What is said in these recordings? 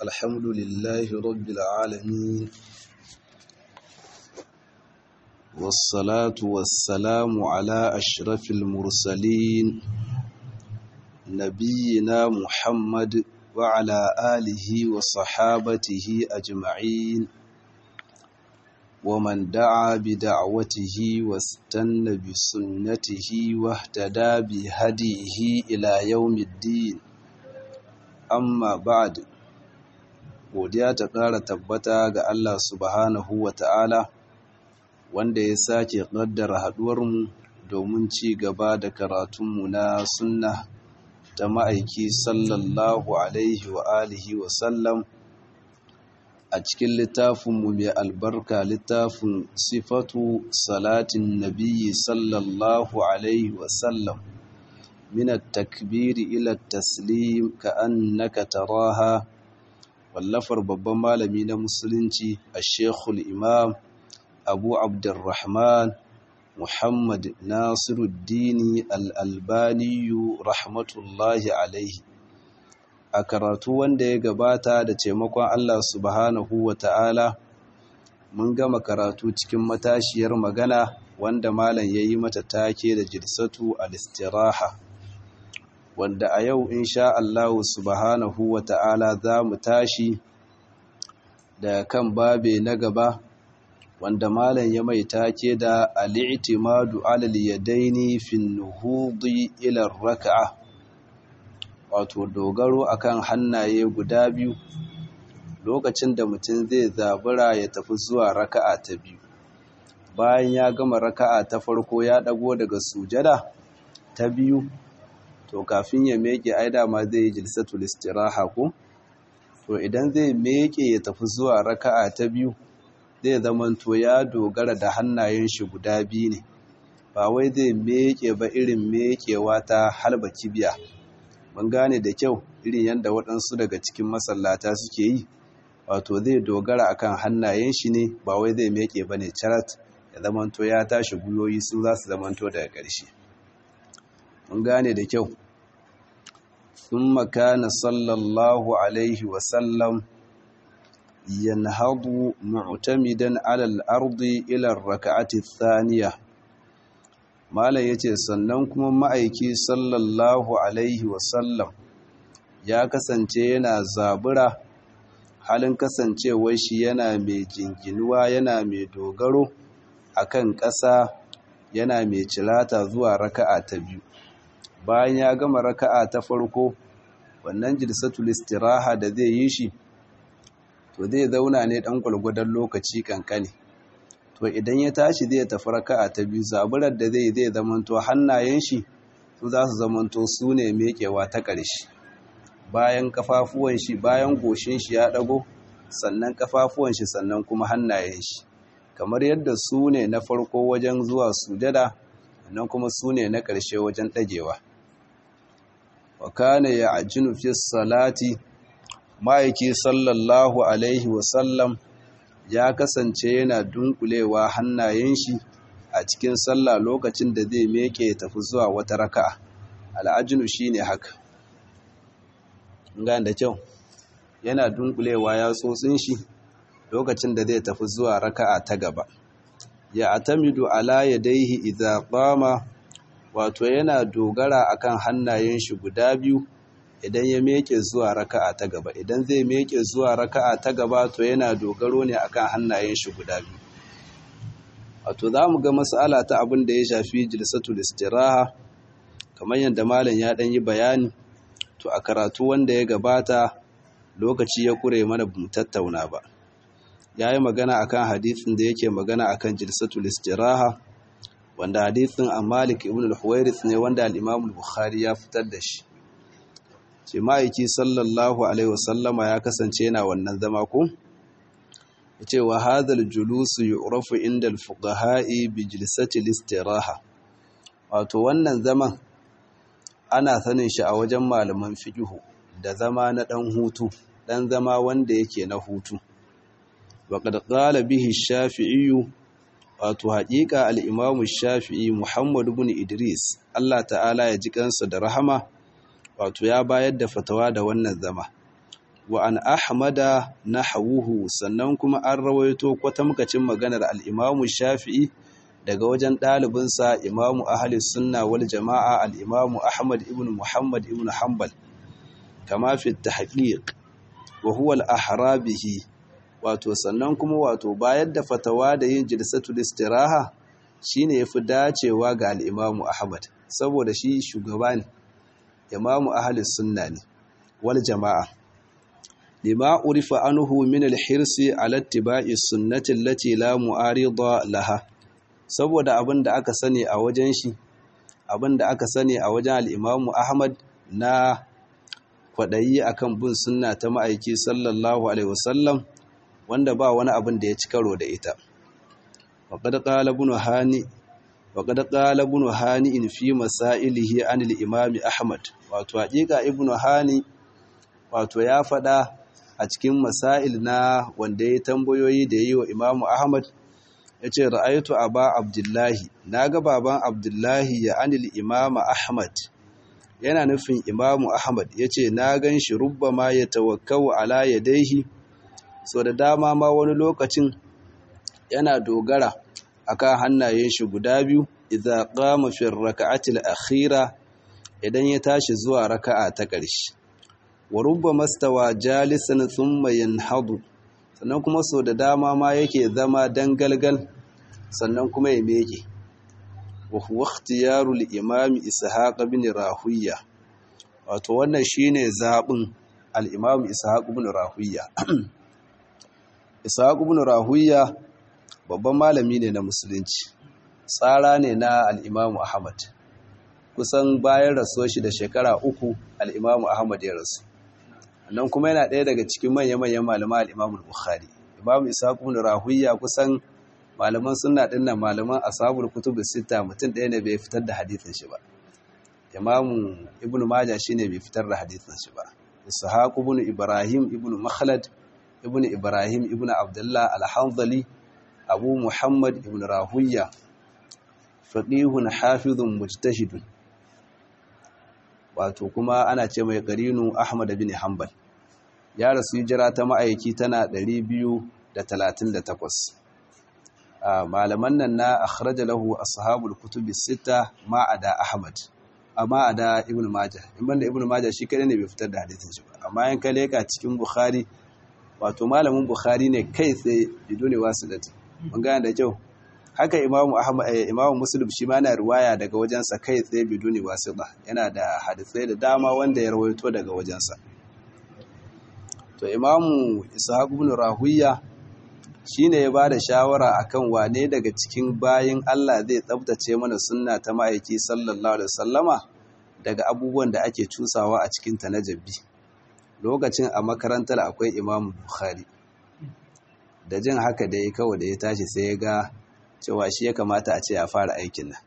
الحمد لله رب العالمين والصلاة والسلام على أشرف المرسلين نبينا محمد وعلى آله وصحابته أجمعين ومن دعا بدعوته واستنى بسنته واهتدى بهديه إلى يوم الدين amma ba'd godiya ta ƙara tabbata ga Allah subhanahu wa ta'ala wanda ya sake ƙaddara haɗuwarmu domin ci gaba da karatunmu na sunna ta ma'aiki sallallahu alaihi wa alihi wa sallam a cikin littafinmu mai albarka littafin sifatu salatin nabiyyi sallallahu alaihi wa sallam من التكبير إلى التسليم كأنك تراها واللفر babban malami na musulunci الشيخ الإمام أبو عبد الرحمن محمد ناصر الدين الألباني رحمة الله عليه a karatu wanda ya gabata da taimakon Allah subhanahu wa ta'ala mun gama karatu cikin matashiyar magana wanda malam ya yi mata take da jirsatu al-istiraha wanda a yau insha Allah subhanahu wa ta'ala za mu tashi da kan babe na gaba wanda malam ya mai take da al'itimadu alal yadaini fin nuhudi ila raka'a wato dogaro akan hannaye guda biyu lokacin da mutum zai zabura ya tafi zuwa raka'a ta biyu bayan ya gama raka'a ta farko ya dago daga sujada ta biyu to kafin ya meke ai dama zai yi jilsatul istiraha ko to idan zai meke ya tafi zuwa raka'a ta biyu zai zamanto ya dogara da hannayen shi guda biyu ne ba wai zai meke ba irin mekewa ta halba kibiya mun gane da kyau irin yadda waɗansu daga cikin masallata suke yi wato zai dogara akan hannayen shi ne ba wai zai meke ba ne carat ya zamanto ya tashi guyoyi su za su zamanto daga ƙarshe mun gane da kyau ثم كان صلى الله عليه وسلم ينهض معتمدا على الأرض إلى الركعة الثانية mala yace sannan kuma ma'aiki sallallahu alaihi wasallam ya kasance yana zabura halin kasancewar shi yana mai jinginuwa yana mai dogaro akan ƙasa yana mai cilata zuwa raka'a ta biyu bayan ya gama raka'a ta farko wannan jilsatul istiraha da zai yi shi to zai zauna ne dan gwalgwadon lokaci kankani to idan ya tashi zai tafi raka'a ta biyu zaburar da zai zai zamanto hannayen shi su za su zamanto su ne mekewa ta ƙarshe bayan kafafuwan shi bayan goshin shi ya dago sannan kafafuwan shi sannan kuma hannayen shi kamar yadda su ne na farko wajen zuwa sujada nan kuma su ne na ƙarshe wajen ɗagewa wa kana ya ajinu fi salati ma'aiki sallallahu alaihi wasallam ya kasance yana dunkulewa hannayen shi a cikin sallah lokacin da zai meke tafi zuwa wata raka'a al'ajinu shine haka ga da kyau yana dunkulewa ya tsotsin shi lokacin da zai tafi zuwa raka'a ta gaba ya atamidu ala yadaihi idza qama wato yana dogara akan hannayen shi guda biyu idan ya meke zuwa raka'a ta gaba idan zai meke zuwa raka'a ta gaba to yana dogaro ne akan hannayen shi guda biyu wato zamu ga mas'ala ta abin da ya shafi jilsatul istiraha kamar yadda malam ya dan yi bayani to a karatu wanda ya gabata lokaci ya kure mana bamu tattauna ba yayi magana akan hadisin da yake magana akan jilsatul istiraha wanda hadithin a Malik ibn al-Huwairith ne wanda al-Imam al-Bukhari ya fitar da shi ce ma'aiki sallallahu alaihi wasallama ya kasance yana wannan zama ko yace wa hadhal julus yu'rafu inda al-fuqaha'i bi jilsati al-istiraha wato wannan zaman ana sanin shi a wajen malaman fiqh da zama na dan hutu dan zama wanda yake na hutu wa qad qala bihi ash-shafi'i wato haƙiƙa al'imamu shafi'i muhammadu bin idris allah ta'ala ya ji kansa da rahama wato ya bayar da fatawa da wannan zama wa an ahmada nahwuhu sannan kuma an rawaito kwatamkacin maganar al-imamu shafi'i daga wajen ɗalibinsa imamu ahli sunna wal jama'a al-imamu ahmad ibn muhammad ibn hanbal kama fi tahqiq wa huwa al-ahra bihi wato sannan kuma wato bayar da fatawa da yin jilsatul istiraha shine yafi dacewa ga al-imamu ahmad saboda shi shugaba ne imamu ahli sunna ne wal jama'a lima urifa anhu min al-hirsi ala ittiba'i sunnati allati la mu'arida laha saboda abin da aka sani a wajen shi abin da aka sani a wajen al-imamu ahmad na kwadayi akan bin sunna ta ma'aiki sallallahu alaihi wasallam wanda ba wani abin da ya ci karo da ita waqad qala ibn hani waqad qala ibn hani in fi masailihi an al-imam ahmad wato hakika ibn hani wato ya fada a cikin masail na wanda ya tambayoyi da yi wa imam ahmad yace ra'aytu aba abdullahi naga baban abdullahi ya anil imam ahmad yana nufin imam ahmad yace na gan shi rubbama ya tawakkau ala yadayhi so da dama ma wani lokacin yana dogara akan hannayen shi guda biyu idza qama fi rak'ati al-akhira idan ya tashi zuwa raka'a ta ƙarshe wa rubbama stawa jalisan thumma yanhadu sannan kuma so da dama ma yake zama dangalgal sannan kuma ya meke wa huwa ikhtiyaru al-imam ishaq ibn rahuyya wato wannan shine zabin al-imam ishaq ibn rahuyya ishaq ibn rahuyya babban malami ne na musulunci tsara ne na al-imam ahmad kusan bayan rasuwar shi da shekara uku al-imam ahmad ya rasu nan kuma yana ɗaya daga cikin manya-manyan malaman al-imam bukhari imam ishaq ibn rahuyya kusan malaman sunna din nan malaman ashabul kutub sita mutum ɗaya ne bai fitar da hadisin shi ba imam ibn majah shine bai fitar da hadisin shi ba ishaq ibn ibrahim ibn makhlad ibn ibrahim ibn abdullah al-hanzali abu muhammad ibn rahuyya faqihun hafizun mujtahidun wato kuma ana ce mai qarinu ahmad bin hanbal ya rasu hijira ta ma'aiki tana 238 malaman nan na akhraja lahu ashabul kutubi sita ma'ada ahmad amma ada ibn majah in da ibn majah shi kadai ne bai fitar da hadisin shi ba amma yan kale ka cikin bukhari wato malamin bukhari ne kai tsaye bidone wasilati mun gane da kyau haka imamu ahmad imamu muslim shi ma na riwaya daga wajensa kai tsaye bidone wasila yana da hadisai da dama wanda ya rawaito daga wajensa to imamu ishaq ibn rahuyya shine ya bada shawara akan wane daga cikin bayin Allah zai tsabtace mana sunna ta ma'aiki sallallahu alaihi wasallama daga abubuwan da ake cusawa a cikin ta na jabbi lokacin a makarantar akwai imamu bukhari da jin haka da ya kawai da ya tashi sai ya ga cewa shi ya kamata a ce ya fara aikin nan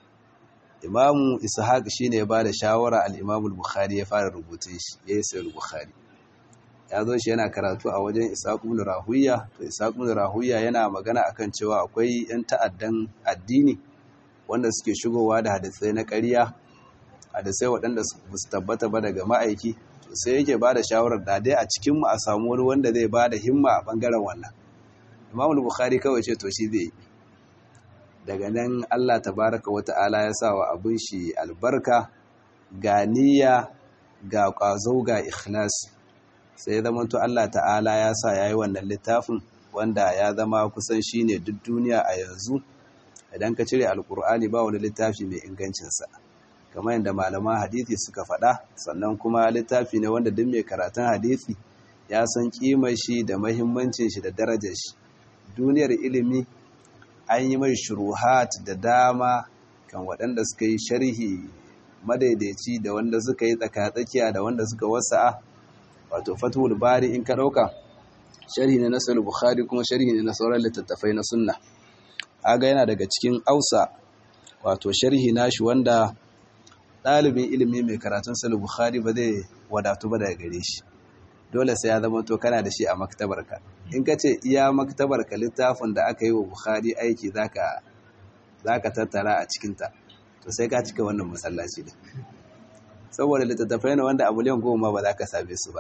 imamu ishaq shine ya bada shawara al-imamu bukhari ya fara rubutun shi yayin sai bukhari ya zo shi yana karatu a wajen Ishaq ibn Rahuyya to Ishaq ibn Rahuyya yana magana akan cewa akwai yan ta'addan addini wanda suke shigowa da hadisai na ƙarya hadisai waɗanda su tabbata ba daga ma'aiki to sai yake ba da shawarar da dai a cikin mu a samu wani wanda zai ba da himma a bangaren wannan Imam Bukhari kawai ce to shi zai yi daga nan Allah tabaraka wa ta'ala ya sa wa abin shi albarka ga niyya ga ƙwazo ga ikhlasi sai ya zama to Allah ta'ala ya sa ya yi wannan littafin wanda ya zama kusan shi ne duk duniya a yanzu idan ka cire alkur'ani ba wani littafi mai ingancinsa kamar yadda malaman hadithi suka faɗa sannan kuma littafi ne wanda duk mai karatun hadithi ya san kimar shi da mahimmancin shi da darajar shi duniyar ilimi an yi mai shuruhat da dama kan waɗanda suka yi sharhi madaidaici da wanda suka yi tsakatsakiya da wanda suka wasa'a wato fathul bari in ka dauka sharhi ne na sahih bukhari kuma sharhi ne na sauran littattafai na sunna aga yana daga cikin ausa wato sharhi nashi wanda dalibin ilimi mai karatun sahih bukhari ba zai wadatu ba daga gare shi dole sai ya zama to kana da shi a maktabarka in ka ce iya maktabarka littafin da aka yi wa bukhari aiki zaka zaka tattara a cikinta to sai ka cika wannan masallaci din saboda littattafai ne wanda a miliyan goma ba za ka same su ba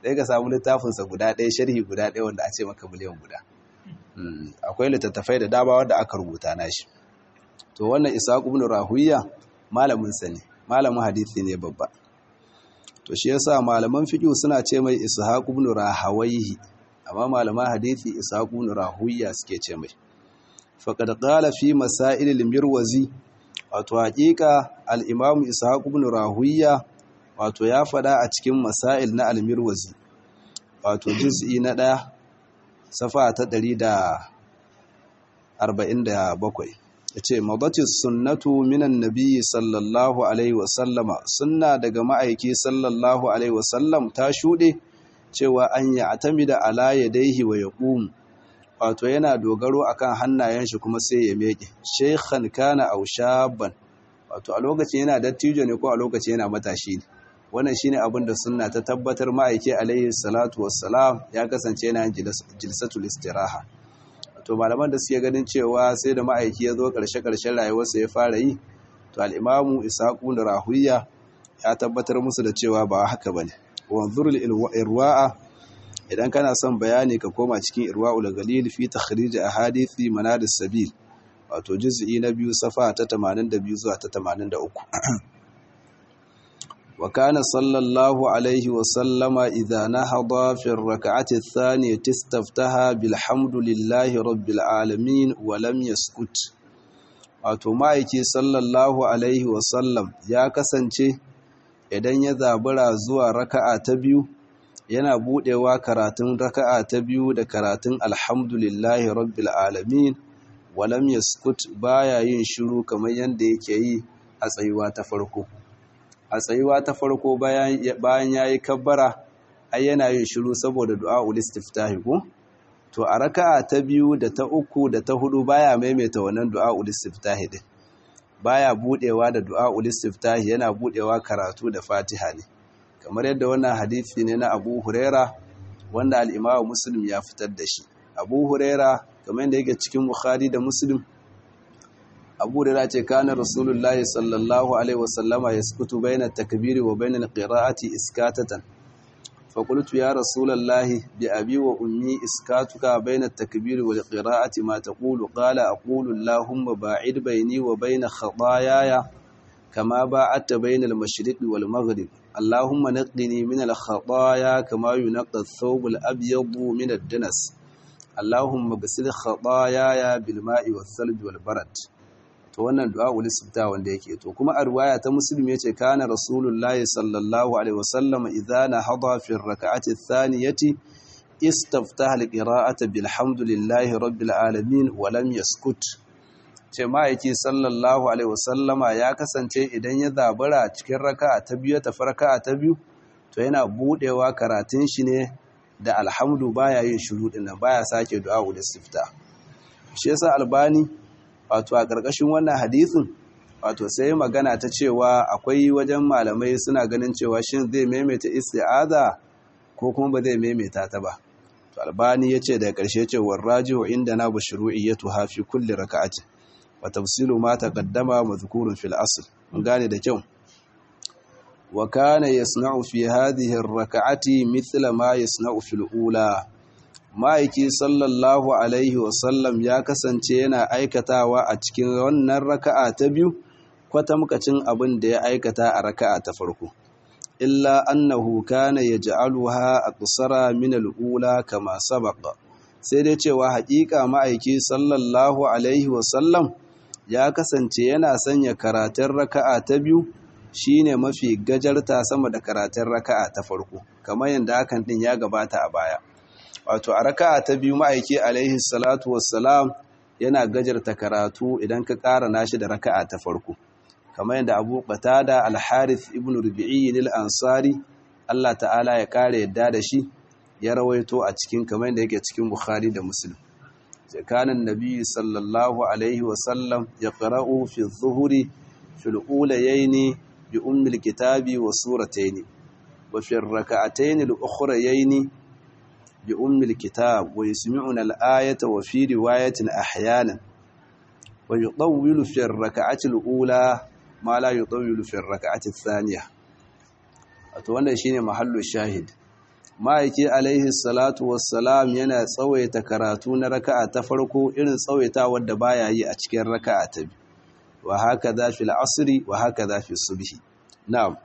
ɗaya ka samu littafinsa guda ɗaya sharhi guda ɗaya wanda a ce maka miliyan guda akwai littattafai da dama wanda aka rubuta nashi to wannan ishaq ibn rahuya malamin sa ne malamin hadisi ne babba to shi yasa malaman fiqh suna ce mai ishaq ibn rahawayhi amma malaman hadisi ishaq ibn rahuya suke ce mai faqad qala fi masail al-mirwazi wato haƙiƙa al-imam ishaq ibn rahuya wato ya fada a cikin masail na al-mirwazi wato juz'i na ɗaya safa ta 147 yace madatis sunnatu minan nabiyyi sallallahu alaihi wasallama sunna daga ma'aiki sallallahu alaihi wasallam ta shude cewa an ya atamida ala yadayhi wa yaqum wato yana dogaro akan hannayen shi kuma sai ya meke shaykhan kana aw shabban wato a lokacin yana dattijo ne ko a lokacin yana matashi ne wannan shine abin da sunna ta tabbatar ma'aiki alaihi salatu wassalam ya kasance yana jilsatul istiraha to malaman da suke ganin cewa sai da ma'aiki ya zo karshe-karshen rayuwarsa ya fara yi to al-imamu isaqu da rahuya ya tabbatar musu da cewa ba haka bane wanzurul irwa'a idan kana son bayani ka koma cikin irwa'ul galil fi takhrij ahadithi manadis sabil wato juz'i na biyu safa ta 82 zuwa ta 83 وكان صلى الله عليه وسلم إذا نهض في الركعة الثانية استفتها بالحمد لله رب العالمين ولم يسكت wato ma'aiki sallallahu alaihi wasallam ya kasance idan ya zabura zuwa raka'a ta biyu yana budewa karatun raka'a ta biyu da karatun alhamdulillahi rabbil alamin walam yaskut baya yin shiru kamar yadda yake yi a tsayuwa ta farko a tsayuwa ta farko bayan ya yi kabbara ai yana yin shiru saboda du'a ulistiftahi ko to a raka'a ta biyu da ta uku da ta hudu baya maimaita wannan du'a ulistiftahi din baya budewa da du'a ulistiftahi yana budewa karatu da fatiha ne kamar yadda wannan hadisi ne na Abu Huraira wanda al-Imam Muslim ya fitar da shi Abu Huraira kamar yadda yake cikin Bukhari da Muslim abu da ce kana rasulullahi sallallahu alaihi wasallama ya sukutu bayan takbiri wa bayan qira'ati iskatatan fa qultu ya rasulullahi bi abi wa ummi iskatuka bayan takbiri wal qira'ati ma taqulu qala aqulu allahumma ba'id bayni wa bayn khataayaya kama ba'adta bayn al mashriq wal maghrib allahumma naqqini min al khataaya kama yunqqa ath-thawb al abyad min ad-danas allahumma ghsil khataayaya bil ma'i wath thalj wal barad to wannan du'a ul istifta wanda yake to kuma a riwaya ta muslim yace kana rasulullahi sallallahu alaihi wasallam idza nahada fi ar-rak'ati ath-thaniyati istaftaha al-qira'ata bilhamdulillahi rabbil alamin wa lam yaskut ce ma'aiki sallallahu alaihi wasallama ya kasance idan ya zabura cikin raka'a ta biyu ta farka'a ta biyu to yana budewa karatun shi ne da alhamdu baya yin shiru din nan baya sake du'a ul istifta shi yasa albani wato a ƙarƙashin wannan hadisin wato sai magana ta cewa akwai wajen malamai suna ganin cewa shin zai maimaita isti'aza ko kuma ba zai maimaita ta ba to albani yace da ƙarshe cewa rajihu inda na bashru'iyyatu ha fi kulli raka'ati wa tafsilu ma taqaddama madhkurun fil asl mun gane da kyau wa kana yasna'u fi hadhihi ar-raka'ati mithla ma yasna'u fil ula ma'aiki sallallahu alaihi wasallam ya kasance yana aikatawa a cikin wannan raka'a ta biyu kwatamkacin abin da ya aikata a raka'a ta farko illa annahu kana yaj'aluha aqsara min al-ula kama sabaqa sai dai cewa haƙiƙa ma'aiki sallallahu alaihi wasallam ya kasance yana sanya karatun raka'a ta biyu shine mafi gajarta sama da karatun raka'a ta farko kamar yadda hakan din ya gabata a baya wato a raka'a ta biyu ma'aiki alaihi salatu wassalam yana gajarta karatu idan ka ƙara nashi da raka'a ta farko kamar yadda Abu Qatada al-Harith ibn Rubi'i al-Ansari Allah ta'ala ya kare yadda da shi ya rawaito a cikin kamar yadda yake cikin Bukhari da Muslim zakanan nabi sallallahu alaihi wasallam yaqra'u fi adh-dhuhri fi al-ulayayn bi ummi al-kitabi wa suratayn wa fi ar-rak'atayn al-ukhrayayn بأم الكتاب ويسمعنا الآية وفي رواية أحيانا ويطول في الركعة الأولى ما لا يطول في الركعة الثانية أتوانا شيني محل الشاهد ma'aiki alaihi salatu wassalam yana tsawaita karatu na raka'a ta farko irin tsawaita wadda baya yi a cikin raka'a ta biyu wa haka za fi al'asri wa haka za fi subhi na'am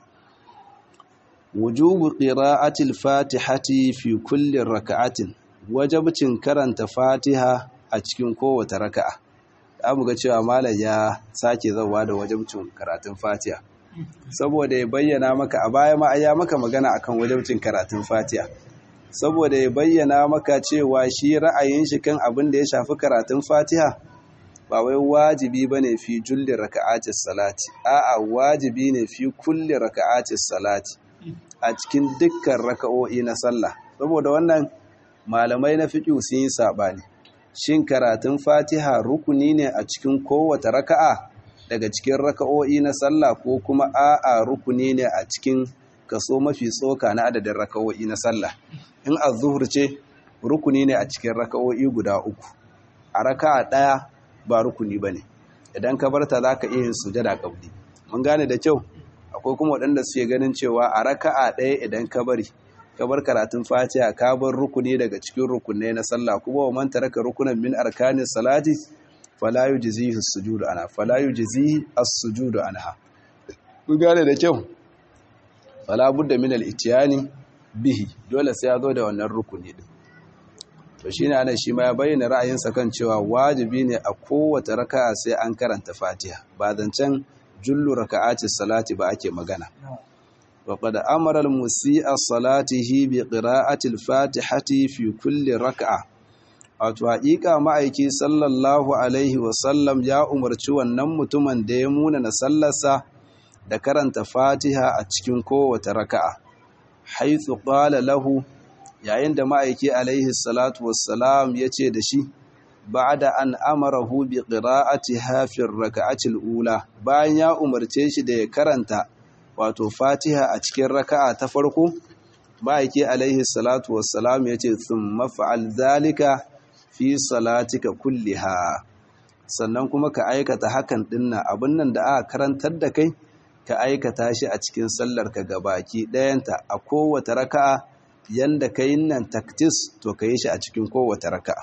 wujubu qira'ati al-fatihati fi kulli raka'atin wajabcin karanta fatiha a cikin kowace raka'a amu ga cewa malam ya sake zawa da wajabcin karatun fatiha saboda ya bayyana maka a baya ma ya maka magana akan wajabcin karatun fatiha saboda ya bayyana maka cewa shi ra'ayin shi kan abin da ya shafi karatun fatiha ba wai wajibi bane fi julli raka'atis salati a'a wajibi ne fi kulli raka'atis salati a cikin dukkan raka'o'i na sallah saboda wannan malamai na fiqh sun yi sabani shin karatun fatiha rukuni ne a cikin kowace raka'a daga cikin raka'o'i na sallah ko kuma a'a rukuni ne a cikin kaso mafi tsoka na adadin raka'o'i na sallah in az-zuhr ce rukuni ne a cikin raka'o'i guda uku a raka'a daya ba rukuni bane idan ka barta zaka iya yin sujada qabli mun gane da kyau akwai kuma waɗanda suke ganin cewa a raka'a daya idan ka bari ka bar karatun fatiha ka bar rukuni daga cikin rukunai na sallah kuma wa man taraka rukunan min arkanis salati fala yujzihi as-sujudu ana fala yujzihi as-sujudu anha kun gane da kyau fala budda min al-ityani bihi dole sai ya zo da wannan rukuni din to shine ana shi ma ya bayyana ra'ayinsa kan cewa wajibi ne a kowace raka'a sai an karanta fatiha ba zancen jullu raka'ati salati ba ake magana وقد أمر المسيء صلاته بقراءة الفاتحة في كل ركعة wato haƙiƙa ma'aiki sallallahu alaihi wasallam ya umarci wannan mutumin da ya muna na sallarsa da karanta fatiha a cikin kowace raka'a haithu qala lahu yayin da ma'aiki alaihi salatu wassalam ya ce da shi ba'da an amarahu bi qira'atiha fi raka'atil ula bayan ya umarce shi da ya karanta wato fatiha a cikin raka'a ta farko ma'aiki alaihi salatu wassalam ya ce sun mafa'al zalika fi salatika kulliha sannan kuma ka aikata hakan dinna abin nan da aka karantar da kai ka aikata shi a cikin sallar ka gabaki ɗayanta a kowace raka'a yanda ka yi nan taktis to ka yi shi a cikin kowace raka'a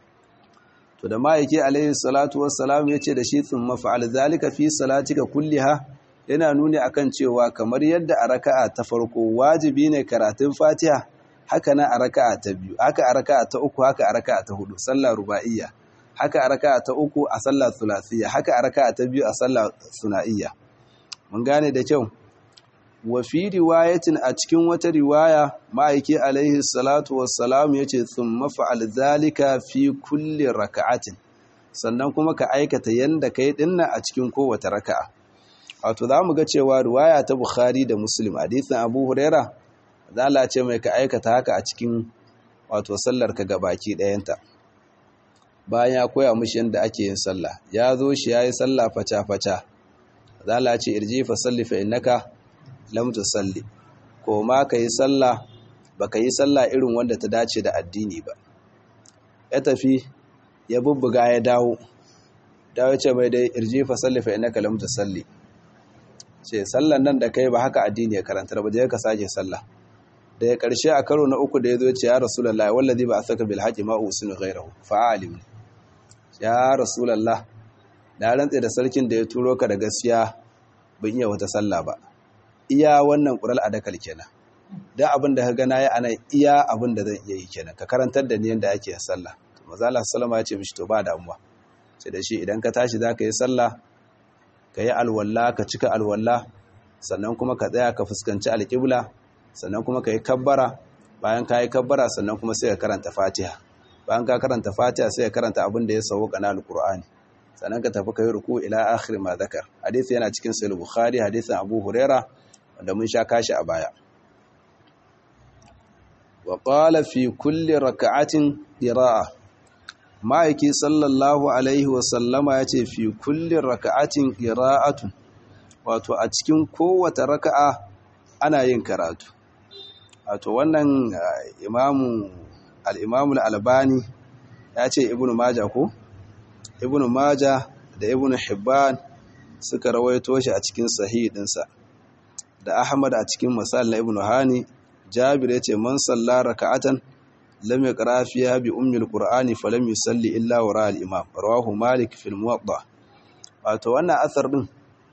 to da ma'aiki alaihi salatu wassalam ya ce da shi sun mafa'al zalika fi salatika kulliha yana nuni akan cewa kamar yadda a raka'a ta farko wajibi ne karatun Fatiha haka na a raka'a ta biyu haka a raka'a ta uku haka a raka'a ta hudu sallah ruba'iyya haka a raka'a ta uku a sallah thulathiyya haka a raka'a ta biyu a sallah suna'iyya mun gane da kyau wa fi riwayatin a cikin wata riwaya ma'aiki alaihi salatu wassalam yace thumma fa'al zalika fi kulli raka'atin sannan kuma ka aikata yanda kai dinna a cikin kowace raka'a wato za mu ga cewa ruwaya ta bukhari da muslim hadisin abu huraira zala ce mai ka aikata haka a cikin wato sallar ka baki ɗayanta bayan ya koya mushi yadda ake yin sallah ya zo shi ya yi sallah faca-faca zala ce irji fa salli fa innaka lam tusalli ko ma ka yi sallah baka yi sallah irin wanda ta dace da addini ba ya tafi ya bubbuga ya dawo dawo ce mai dai irji fa salli fa innaka lam tusalli ce sallan nan da kai ba haka addini ya karanta ba je ka sake sallah da ya karshe a karo na uku da ya zo ce ya rasulullahi wallazi ba asaka bil haqi ma usinu ghayrahu fa alim ya rasulullah da rantsa da sarkin da ya turo ka da gaskiya ban iya wata sallah ba iya wannan qural adakal kenan dan abin da ka ga nayi ana iya abin da zan iya yi kenan ka karantar da ni yanda ake yin sallah manzo Allah sallama ya ce mishi to ba damuwa sai da shi idan ka tashi zaka yi sallah ka yi alwalla ka cika alwalla sannan kuma ka tsaya ka fuskanci alƙibla sannan kuma ka yi kabbara bayan ka yi kabbara sannan kuma sai ka karanta fatiha bayan ka karanta fatiha sai ka karanta abin da ya sauka na alƙur'ani sannan ka tafi ka yi ruku ila akhir ma zakar hadisi yana cikin sahih bukhari hadisin abu huraira wanda mun sha kashi a baya wa qala fi kulli raka'atin qira'a ma'aiki sallallahu alaihi wasallama ya ce fi kullin raka'atin ƙira'atun wato a cikin kowace raka'a ana yin karatu wato wannan imamu al'imamu albani ya ce ibn maja ko? ibn maja da ibn hibban suka rawaito shi a cikin sahih ɗinsa da ahmad a cikin masal na ibn hani jabir yace man salla raka'atan lam yaqra fiha bi ummi alqur'ani falam yusalli illa wara al-imam rawahu malik fil muwatta wato wannan asar din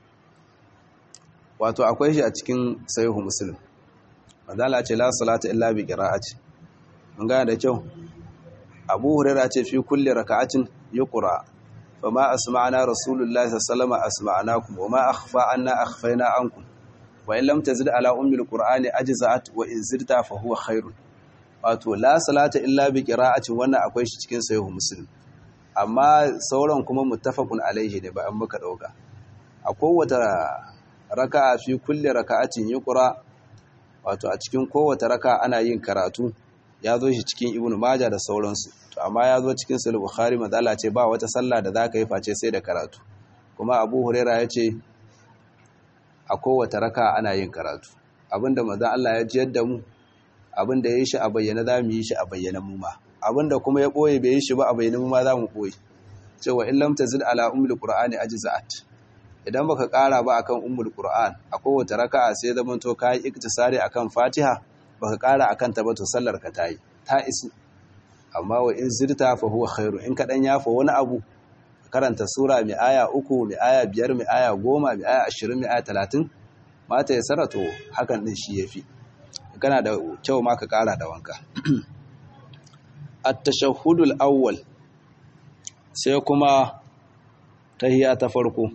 wato akwai shi a cikin sahihu muslim manzala ce la salata illa bi qira'ati mun gane da kyau abu hurairah ce fi kulli raka'atin yuqra fama asma'na rasulullahi sallallahu alaihi wasallam asma'nakum wama akhfa anna akhfayna ankum wa in lam tazid ala ummi alqur'ani ajza'at wa in zidta fa huwa khairun wato la salata illa bi qira'atin wannan akwai shi cikin sahihu muslim amma sauran kuma muttafaqun alaihi ne ba an muka dauka a kowace raka'a fi kulli raka'atin yuqra wato a cikin kowace raka ana yin karatu ya zo shi cikin ibnu majah da sauransu to amma ya zo cikin sahih bukhari madalla ce ba wata sallah da zaka yi face sai da karatu kuma abu huraira ya ce a kowace raka ana yin karatu abinda manzon Allah ya jiyar da mu abinda ya yi shi a bayyana za mu yi shi a bayyana mu ma abinda kuma ya boye bai yi shi ba a bayyana mu ma za mu boye cewa in lam tazid ala ummul qur'ani ajza'at idan baka kara ba akan ummul qur'an a kowace raka'a sai zaman to kai iktisari akan fatiha baka kara akan ta ba to sallar ka tayi ta isu amma wa in zirta fa huwa khairu in ka dan yafa wani abu karanta sura mai aya uku mai aya biyar mai aya goma mai aya ashirin mai aya talatin mata ya sarato hakan din shi yafi kana da kyau ma ka kara da wanka at-tashahhudul awwal sai kuma tahiyya ta farko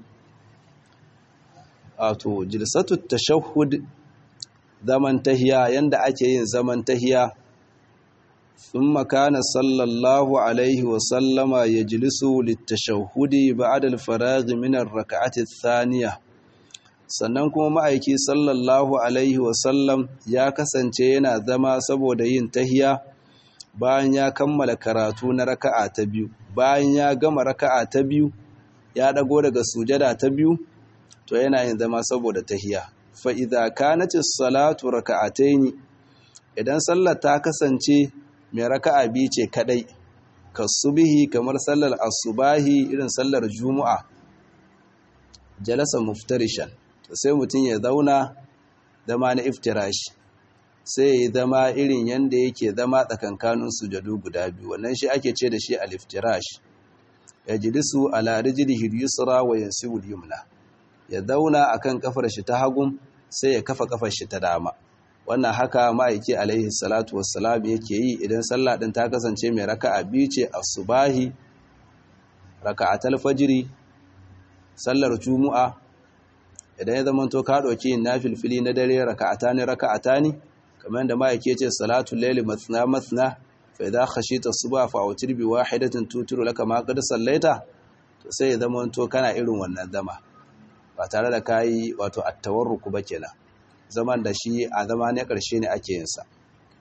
wato jilsatu tashahhud zaman tahiya yanda ake yin zaman tahiya thumma kana sallallahu alaihi wa sallama yajlisu litashahhudi ba'da al-faragh min ar-rak'ati ath-thaniyah sannan kuma ma'aiki sallallahu alaihi wa sallam ya kasance yana zama saboda yin tahiya bayan ya kammala karatu na raka'a ta biyu bayan ya gama raka'a ta biyu ya dago daga sujada ta biyu to yana yin zama saboda tahiya fa idza kanatis salatu raka'ataini idan sallar ta kasance mai raka'a biyu ce kadai kasubihi kamar sallar asubahi irin sallar juma'a jalasa muftarishan to sai mutum ya zauna zama na iftirashi sai ya zama irin yanda yake zama tsakankanin sujadu guda biyu wannan shi ake ce da shi al-iftirash yajlisu ala rijlihi al-yusra wa yansibu al-yumna ya zauna akan kafar shi ta hagun sai ya kafa kafar shi ta dama wannan haka ma'aiki alaihi salatu wassalam yake yi idan sallah din ta kasance mai raka'a biyu ce asubahi raka'atul fajri sallar juma'a idan ya zama to ka dauki nafilfili na dare raka'atani raka'atani kamar da ma'aiki ce salatul layli mathna mathna fa idza khashita subha fa awtir bi wahidatin tuturu laka ma qad sallaita to sai ya zama to kana irin wannan zama ba tare da kayi wato attawarruku ba kenan zaman da shi a zama ne ƙarshe ne ake yin sa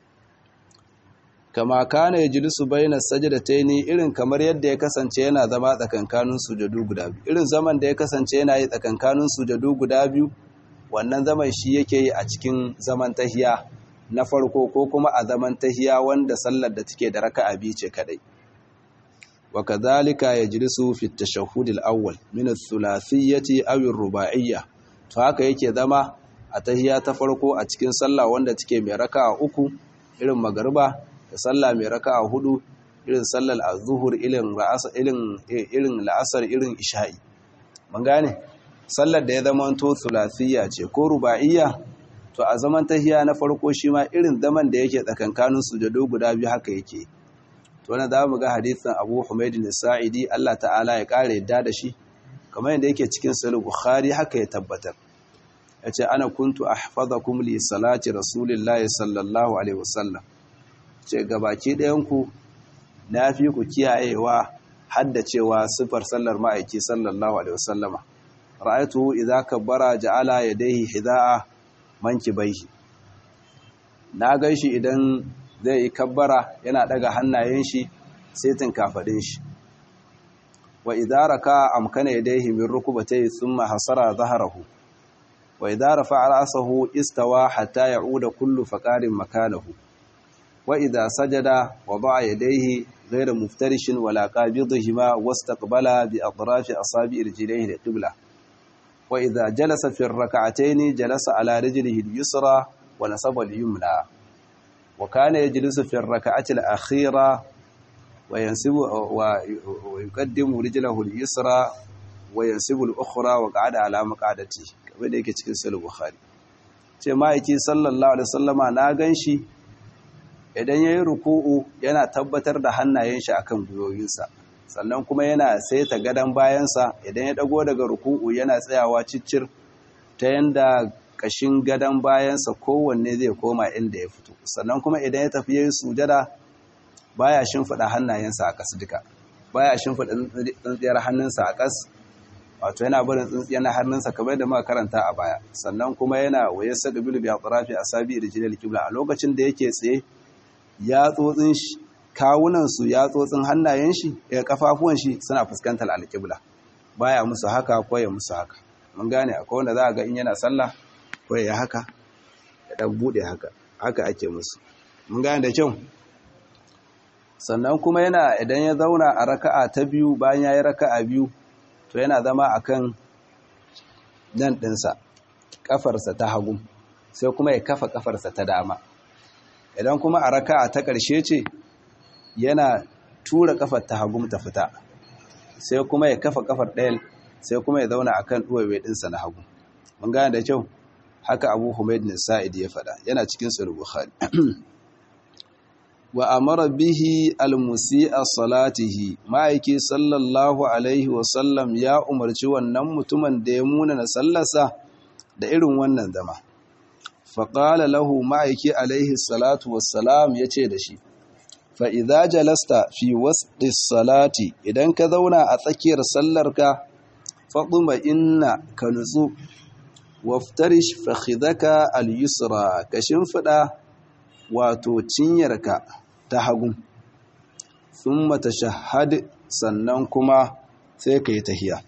kama kana yajlisu baina sajdataini irin kamar yadda ya kasance yana zama tsakankanin sujadu guda biyu irin zaman da ya kasance yana yi tsakankanin sujadu guda biyu wannan zaman shi yake yi a cikin zaman tahiya na farko ko kuma a zaman tahiya wanda sallar da take da raka'a biyu ce kadai وكذلك يجلس في التشهد الأول من الثلاثية أو الرباعية to haka yake zama a tahiya ta farko a cikin sallah wanda take mai raka'a uku irin magariba da sallah mai raka'a hudu irin sallar az-zuhur irin ra'asa irin irin la'asar irin isha'i mun gane sallar da ya zama to thulathiyya ce ko ruba'iyya to a zaman tahiya na farko shi ma irin zaman da yake tsakankanin sujado guda biyu haka yake to wannan za mu ga hadisin Abu Humayd al-Sa'idi Allah ta'ala ya kare yadda da shi kamar yadda yake cikin Sahih Bukhari haka ya tabbatar yace ana kuntu ahfazakum li salati rasulillahi sallallahu alaihi wasallam ce gabaki ɗayan ku nafi ku kiyayewa haddacewa sifar sallar ma'aiki sallallahu alaihi wasallama ra'aytuhu idza kabbara ja'ala yadayhi hidaa mankibaihi na gaishi idan zai yi kabbara yana daga hannayen shi setin kafadin shi wa idza raka amkana yadayhi min rukbatayhi thumma hasara dhahrahu wa idza rafa'a ra'sahu istawa hatta ya'uda kullu faqarin makanahu wa idza sajada wada'a yadayhi ghayra muftarishin wala qabidihima wastaqbala bi atrafi asabi' rijlihi al-qibla wa idza jalasa fi ar-rak'atayn jalasa ala rijlihi al-yusra wa nasaba al-yumna wa kana yajlisu fi ar-rak'ati al-akhira wa yansibu wa yuqaddimu rijlahu al-yusra wa yansibu al-ukhra wa qa'ada ala maq'adati kamar da yake cikin sahih bukhari ce ma'aiki sallallahu alaihi wasallama na ganshi idan yayi ruku'u yana tabbatar da hannayen shi akan gwiwoyinsa sannan kuma yana saita gadan bayansa idan ya dago daga ruku'u yana tsayawa ciccir ta yanda kashin gadan bayansa kowanne zai koma inda ya fito sannan kuma idan ya tafi yayin sujada baya shimfida hannayensa a ƙasa duka baya shimfida tsintsiyar hannunsa a ƙas wato yana barin tsintsiyar hannunsa kamar da muka karanta a baya sannan kuma yana waye saka bilu bi atrafi asabi da jilal kibla a lokacin da yake tsaye ya tsotsin kawunan su ya tsotsin hannayen shi ya kafafuwan shi suna fuskantar alƙibla baya musu haka ko ya musu haka mun gane akwai wanda za a ga in yana sallah ko ya haka ya dan bude haka haka ake musu mun gane da kyau sannan kuma yana idan ya zauna a raka'a ta biyu bayan ya yi raka'a biyu to yana zama akan nan ɗinsa ƙafarsa ta hagu sai kuma ya kafa ƙafarsa ta dama idan kuma a raka'a ta ƙarshe ce yana tura ƙafar ta hagu ta fita sai kuma ya kafa ƙafar ɗayan sai kuma ya zauna akan ɗuwaye ɗinsa na hagu mun gane da kyau haka abu humaid sa'id ya faɗa yana cikin sahih bukhari wa amara bihi almusi'a salatihi ma'aiki sallallahu alaihi wasallam ya umarci wannan mutumin da ya muna na sallarsa da irin wannan zama faƙala lahu ma'aiki alaihi salatu wassalam ya ce da shi fa'iza jalasta fi wasu salati idan ka zauna a tsakiyar sallarka faɗuma inna ka nutsu waftarish fahidaka al-yusra ka shimfiɗa wato cinyarka ta hagu sun mata shahad sannan kuma sai ka yi tahiya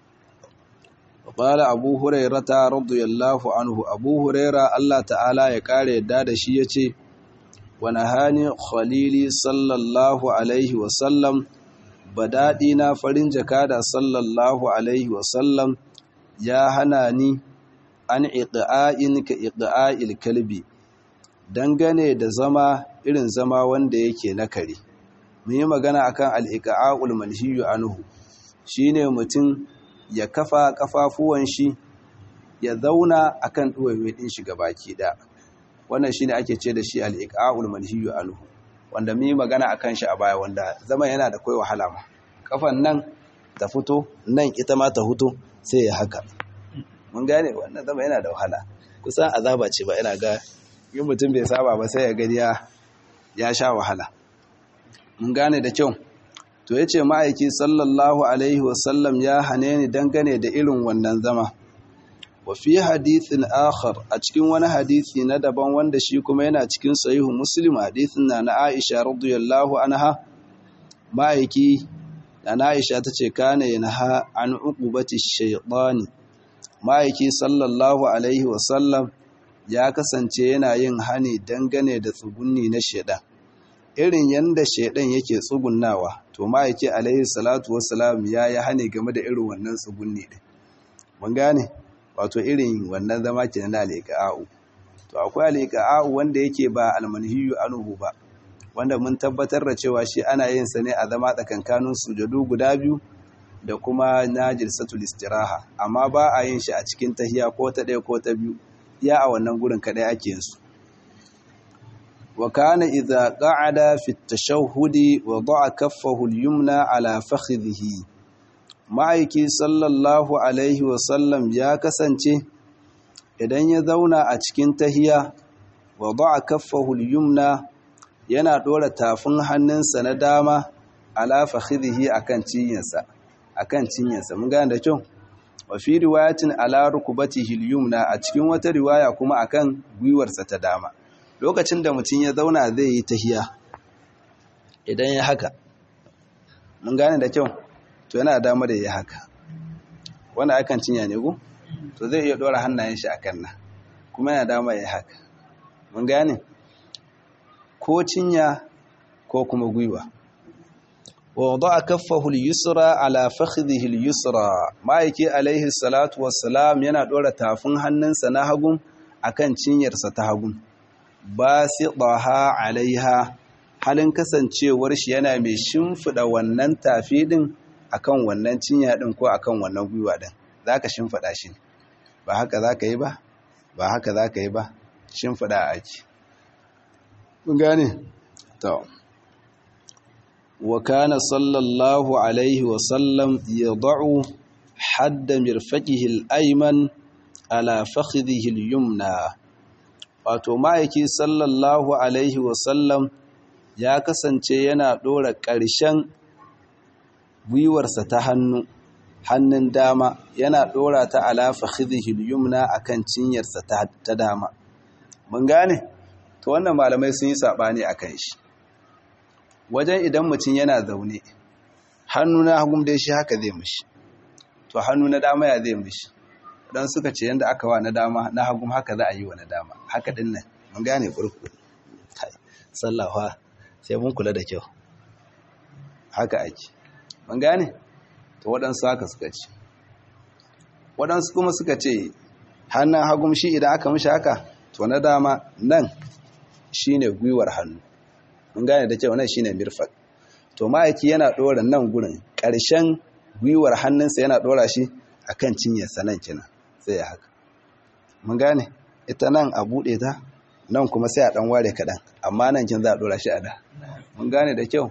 ƙwala abu huraira ta radiyallahu anhu abu huraira Allah ta'ala ya ƙara yadda da shi ya ce wani hani khalili sallallahu alaihi wasallam daɗi na farin jakada sallallahu alaihi wasallam ya hana ni an iƙa'in ka iƙa'il kalbi dangane da zama irin zama wanda yake na kare mun yi magana akan al-iqa'ul manhiyu anhu shine mutum ya kafa kafafuwan shi ya zauna akan duwaye din shi gabaki da wannan shine ake ce da shi al-iqa'ul manhiyu anhu wanda mun yi magana akan shi a baya wanda zama yana da kai wahala ma kafan nan ta fito nan ita ma ta fito sai ya haka mun gane wannan zama yana da wahala kusan azaba ce ba ina ga in mutum bai saba ba sai ya gani ya sha wahala mun gane da kyau to yace ma'aiki sallallahu alaihi wasallam ya hane ni dangane da irin wannan zama wa fi hadithin akhar a cikin wani hadisi na daban wanda shi kuma yana cikin sahihu muslim hadithin na na Aisha radiyallahu anha ma'aiki na Aisha tace kana yanha an uqubati shaytani ma'aiki sallallahu alaihi wasallam ya kasance yana yin hani dangane da tsugunni na shedan irin yanda shedan yake tsugunnawa to ma'aiki alaihi salatu wassalam ya yi hani game da irin wannan tsugunni din mun gane wato irin wannan zama ke na al'iqa'u to akwai al'iqa'u wanda yake ba almanhiyu anhu ba wanda mun tabbatar da cewa shi ana yin sa ne a zama tsakankanin sujadu guda biyu da kuma na jilsatul istiraha amma ba a yin shi a cikin tahiya ko ta ɗaya ko ta biyu iya a wannan gurin kadai ake yin su wa kana idza qa'ada fi at-tashahhudi wa da'a kaffahu al-yumna ala fakhidhihi ma'aiki sallallahu alaihi wa sallam ya kasance idan ya zauna a cikin tahiya wa da'a kaffahu al-yumna yana dora tafin hannunsa na dama ala fakhidhihi akan cinyarsa akan cinyarsa mun gane da kyau wa fi riwayatin ala rukubatihi al-yumna a cikin wata riwaya kuma akan gwiwarsa ta dama lokacin da mutum ya zauna zai yi tahiya idan ya haka mun gane da kyau to yana dama da ya haka wanda akan cinya ne go to zai iya dora hannayen shi akan nan kuma yana dama ya haka mun gane ko cinya ko kuma gwiwa ووضع كفه اليسرى على فخذه اليسرى ma'aiki alaihi salatu wassalam yana dora tafin hannunsa na hagun akan cinyarsa ta hagun basidaha alaiha halin kasancewar shi yana mai shimfida wannan tafi din akan wannan cinya din ko akan wannan gwiwa din zaka shimfida shi ba haka zaka yi ba ba haka zaka yi ba shimfida ake mun gane to wa kana sallallahu alaihi wa sallam yad'u hadda mirfaqihi al-ayman ala fakhidhihi al-yumna wato ma'aiki sallallahu alaihi wa sallam ya kasance yana dora ƙarshen gwiwarsa ta hannu hannun dama yana dora ta ala fakhidhihi al-yumna akan cinyarsa ta dama mun gane to wannan malamai sun yi sabani akan shi wajen idan mutum yana zaune hannu na hagun dai shi haka zai mishi to hannu na dama ya zai mishi dan suka ce yanda aka wa na dama na hagun haka za a yi wa na dama haka din nan mun gane kurkuku sallawa sai mun kula da kyau haka ake mun gane to waɗansu haka suka ce waɗansu kuma suka ce hannun hagun shi idan aka mishi haka to na dama nan shine gwiwar hannu mun gane da kyau nan shine mirfaq to ma'aiki yana dora nan gurin ƙarshen gwiwar hannunsa yana dora shi akan cinyarsa nan kenan sai ya haka mun gane ita nan a bude ta nan kuma sai a dan ware kaɗan amma nan kin za a dora shi a da mun gane da kyau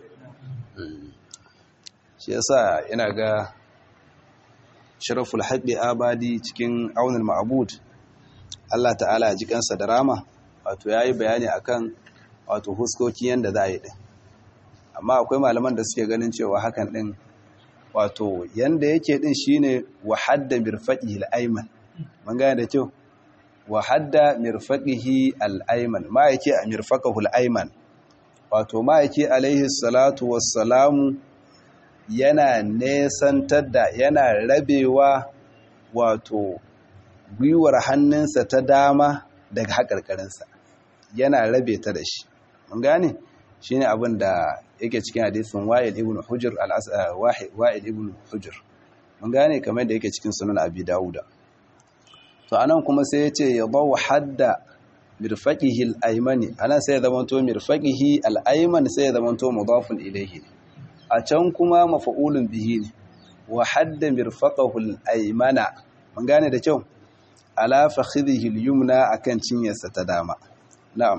shi yasa ina ga sharaful haqqi abadi cikin aunul ma'bud Allah ta'ala ya ji kansa da rama wato yayi bayani akan wato huskoki yanda za a yi din amma akwai malaman da suke ganin cewa hakan din wato yanda yake din shine wahadda mirfaqihi al-ayman mun gane da kyau wahadda mirfaqihi al-ayman ma yake a mirfaqahu al-ayman wato ma yake alaihi salatu wassalamu yana nesantar da yana rabewa wato gwiwar hannunsa ta dama daga haƙarƙarinsa yana rabe ta da shi mun gane shi ne abin da yake cikin hadisin wa'il ibn hujr wa'il ibn hujr mun gane kamar da yake cikin sunan abi dawuda to anan kuma sai ya ce ya bawa hadda mirfaqihi al-aymani anan sai ya zamanto mirfaqihi al-ayman sai ya zamanto mudafun ilayhi a can kuma mafa'ulun bihi ne wa hadda mirfaqahu al-aymana mun gane da kyau ala fakhidhihi al-yumna akan cinyarsa ta dama na'am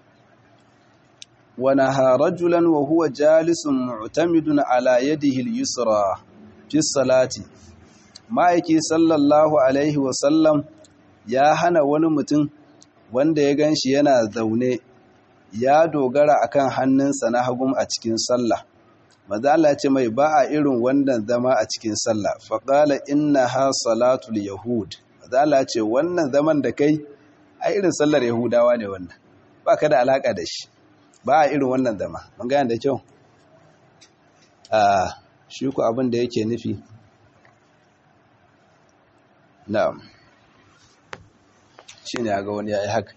wa naha rajulan wa huwa jalisun mu'tamidun ala yadihi al-yusra fi salati ma'aiki sallallahu alaihi wa sallam ya hana wani mutum wanda ya ganshi yana zaune ya dogara akan hannunsa na hagum a cikin sallah maza Allah ce mai ba a irin wannan zama a cikin sallah faƙala inna ha salatul yahud maza Allah ce wannan zaman da kai a irin sallar yahudawa ne wannan ba ka da alaƙa da shi ba a irin wannan zama mun gane da kyau a shi ku abin da yake nufi na'am shi ne ga wani ya yi haka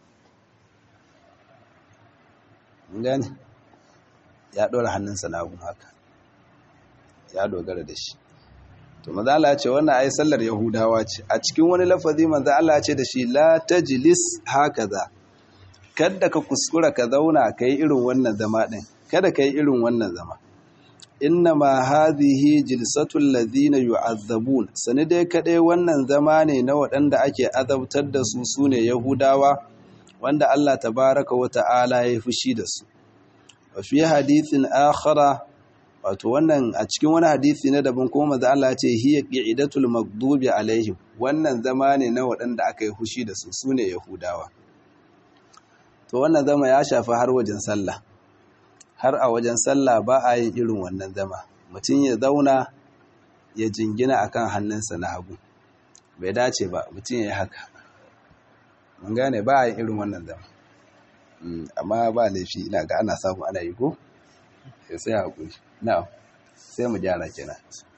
mun gane ya ɗora hannunsa na hagu haka ya dogara da shi to maza Allah ce wannan ai sallar yahudawa ce a cikin wani lafazi maza Allah ce da shi la tajlis hakaza kada ka kuskura ka zauna kai irin wannan zama din kada kai irin wannan zama inna ma hadhihi jilsatul ladina yu'azzabun sani dai kadai wannan zama ne na waɗanda ake azabtar da su sune yahudawa wanda Allah tabaraka wa ta'ala ya fushi da su fi hadithin akhara wato wannan a cikin wani hadisi na daban kuma manzo Allah ya ce hiya qi'idatul maghdubi alaihim wannan zama ne na waɗanda aka yi hushi da su sune yahudawa to wannan zama ya shafi har wajen sallah har a wajen sallah ba a yin irin wannan zama mutum ya zauna ya jingina akan hannunsa na hagu bai dace ba mutum ya yi haka mun gane ba a yin irin wannan zama amma ba laifi ina ga ana samu ana yi ko sai sai haƙuri na sai mu gyara kenan